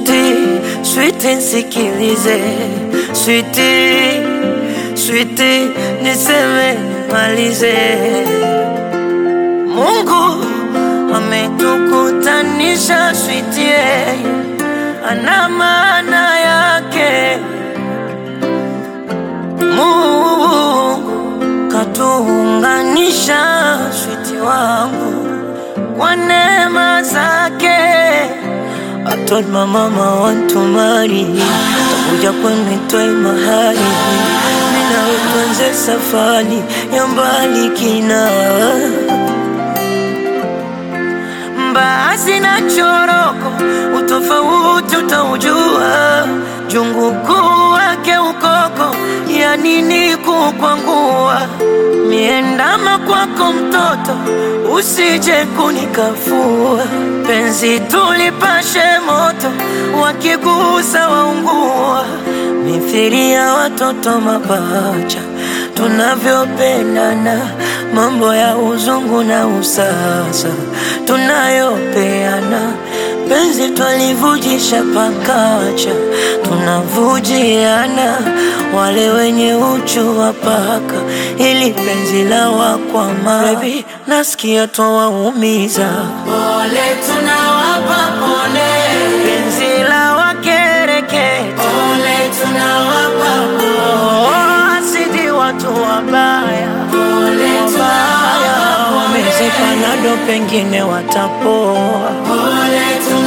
Switi, switi nsikilize, switi, switi niseme nimalize. Mungu ametukutanisha, switi yeye ana maana yake. Mungu katuunganisha, switi wangu kwa neema zake. I told my mama I want to marry Takuja kwenu itoe mahali Mina tuanze safari ya mbali kina Mbaazi na choroko Utofauti utaujua Jungu kuu wake ukoko Ya nini kukwangua Miendama kwako mtoto Usije kunikafua Penzi tulipashe moto Wakigusa waungua Mithiri ya watoto mapacha Tunavyopendana Mambo ya uzungu na usasa Tunayopeana Penzi twalivujisha pakacha Tunavujiana Wale wenye uchu wa paka Ili penzi la wakwama Baby, nasikia twawaumiza Pole tunawapa pole, Penzi la wakereketa pole tunawapa pole, Oh, asidi watu wabaya pole tunawapa pole, Wamezeka nado pengine watapoa pole tunawapa